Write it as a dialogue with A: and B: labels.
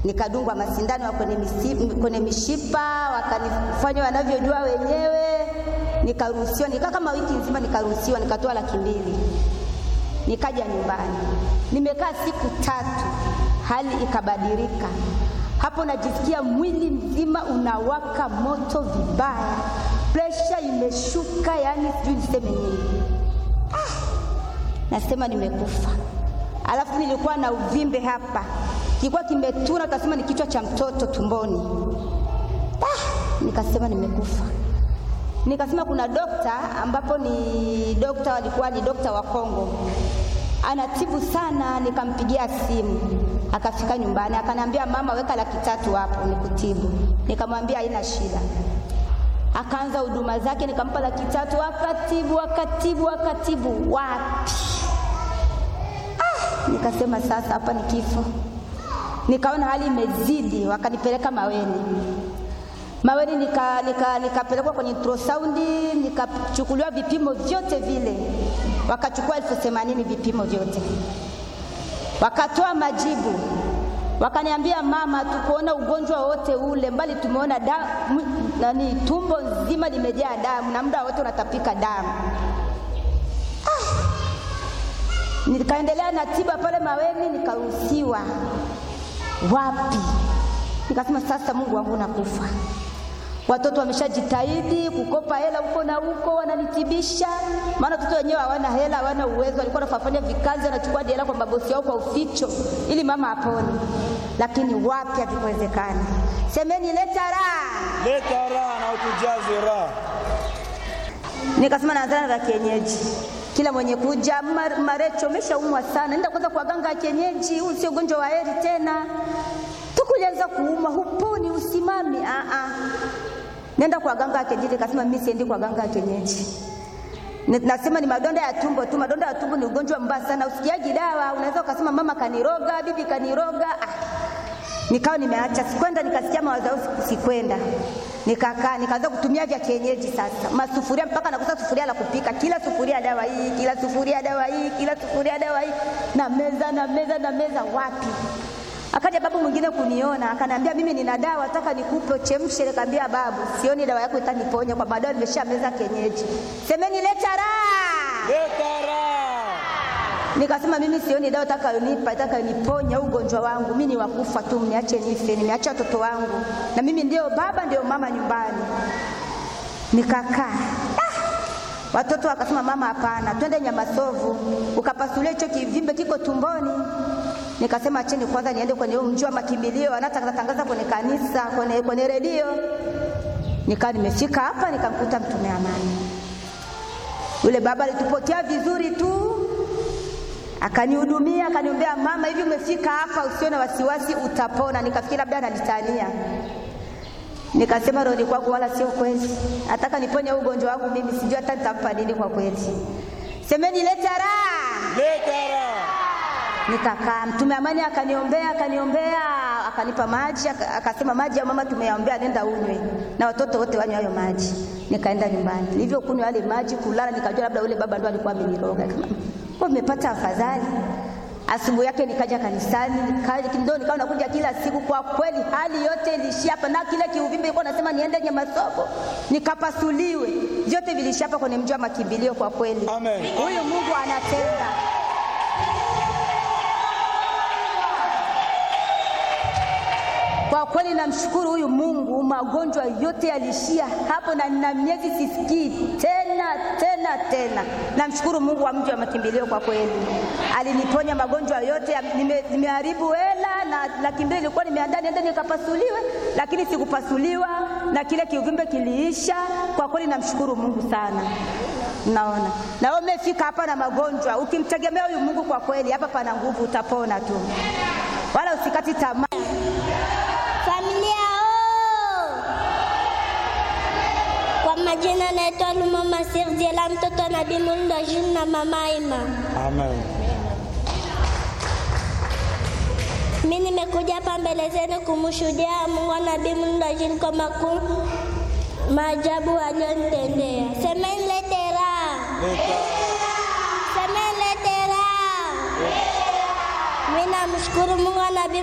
A: nikadungwa masindano ya kwenye, misi- kwenye mishipa, wakanifanya wanavyojua wenyewe, nikaruhusiwa. Nikaa kama wiki nzima, nikaruhusiwa, nikatoa laki mbili, nikaja nyumbani. Nimekaa siku tatu, hali ikabadilika. Hapo najisikia mwili mzima unawaka moto vibaya, presha imeshuka, yani sijui niseme nini. Nasema nimekufa. Alafu nilikuwa na uvimbe hapa, kilikuwa kimetuna, utasema ni kichwa cha mtoto tumboni. Ah, nikasema nimekufa. Nikasema kuna dokta ambapo ni dokta, walikuwa ni dokta wa Kongo, anatibu sana. Nikampigia simu, akafika nyumbani, akaniambia mama, weka laki tatu hapo nikutibu. Nikamwambia haina shida akaanza huduma zake, nikampa laki tatu, akatibu akatibu akatibu, wapi! Ah, nikasema sasa hapa ni kifo. Nikaona hali imezidi, wakanipeleka Maweni. Maweni nika, nika, nikapelekwa kwenye ultrasound, nikachukuliwa vipimo vyote vile, wakachukua elfu themanini vipimo vyote, wakatoa majibu wakaniambia mama, tukuona ugonjwa wote ule, mbali tumeona damu, nani, tumbo nzima limejaa damu na muda wote unatapika damu. Ah! Nikaendelea na tiba pale Maweni, nikaruhusiwa. Wapi? Nikasema sasa, Mungu wangu, nakufa. Watoto wameshajitahidi kukopa hela huko na huko, wananitibisha, maana watoto wenyewe hawana hela, hawana uwezo. Walikuwa wanafanya vikazi, wanachukua hela kwa mabosi yao kwa uficho, ili mama apone, lakini wapi, havikuwezekana. Semeni leta raha.
B: Leta raha na utujaze raha.
A: Nikasema naanzana za kienyeji, kila mwenye kuja "Mar- Marecho, umeshaumwa sana, nenda kwanza kwa ganga ya kienyeji, huu sio ugonjwa wa heri tena. Tukulianza kuumwa, huponi, usimami. Ah ah, nenda kwa ganga ya kienyeji. Nikasema mimi siendi kwa ganga ya kienyeji. Ni- Nasema ni madonda ya tumbo tu. Madonda ya tumbo ni ugonjwa mbaya sana, usikiaji dawa. Unaweza ukasema mama kaniroga, bibi kaniroga. Ah, nikawa nimeacha, sikwenda. Nikasikia mawazo yangu, siku- sikwenda, nikakaa, nikaanza kutumia vya kienyeji sasa, masufuria mpaka nakosa sufuria la kupika, kila sufuria dawa hii, kila sufuria dawa hii, kila sufuria dawa hii, na meza na meza na meza, wapi? Akaja babu mwingine kuniona, akaniambia mimi nina dawa, nataka nikupe uchemshe. Nikamwambia babu, sioni dawa yako itaniponya, kwa baadaye nimesha meza kienyeji. Semeni leta raha.
B: Leta raha.
A: Nikasema mimi sioni dawa itakayonipa itakayoniponya ugonjwa wangu. Mimi ni wakufa tu, mniache nife. Nimeacha watoto wangu na mimi ndio baba ndio mama nyumbani. Nikakaa ah! Watoto wakasema mama, hapana, twende Nyamasovu ukapasulia hicho kivimbe kiko tumboni. Nikasema acheni kwanza niende kwenye huo mji wa makimbilio, wanatangaza kwenye kanisa, kwenye, kwenye redio. Nikawa nimefika hapa nikamkuta mtume amani. Yule baba alitupokea vizuri tu, akanihudumia akaniombea, mama, hivi umefika hapa, usiwe na wasiwasi, utapona. Nikafikiri labda ananitania, nikasema rohoni kwangu, wala sio kweli, nataka niponye huu ugonjwa wangu mimi, sijui hata nitampa nini kwa kweli. Semeni leta raha.
B: Leta raha.
A: Nikakaa, mtume amani akaniombea, akaniombea, akanipa maji, aka- akasema maji ya mama tumeyaombea, nenda unywe na watoto wote wanywe hayo maji. Nikaenda nyumbani, nilivyokunywa yale maji, kulala, nikajua labda yule baba ndo alikuwa ameniroga. Kama kwa nimepata afadhali. Asubuhi yake nikaja kanisani, nikaja ndio nikawa nakuja kila siku. Kwa kweli hali yote ilishia hapa, na kile kiuvimbe ilikuwa nasema niende Nyamasobo nikapasuliwe, vyote vilishia hapa kwenye mji wa makimbilio. Kwa kweli
B: Amen.
A: huyu Mungu anatenda. Kwa kweli namshukuru huyu Mungu, magonjwa yote yalishia hapo, na nina miezi sisikii tena tena tena. Namshukuru Mungu wa mji wa makimbilio, kwa kweli aliniponya magonjwa yote. ya- nime- Nimeharibu hela na laki mbili ilikuwa nimeandaa niende nikapasuliwe, lakini sikupasuliwa na kile kiuvimbe kiliisha. Kwa kweli namshukuru Mungu sana. Naona na wewe umefika hapa na magonjwa, ukimtegemea huyu Mungu, kwa kweli hapa pana nguvu, utapona tu, wala usikati tamaa.
C: Familia oo! Kwa majina naitwa Lumama Sirdiela, mtoto wa Nabii Mulndo Jules na mama Ima.
B: Amen.
C: Mimi nimekuja hapa mbele zenu kumshuhudia Mungu wa Nabii Mulndo Jules kwa makuu maajabu aliyonitendea. Semeni lete raha,
B: Leta.
C: semeni lete raha. Mimi namshukuru Mungu wa Nabii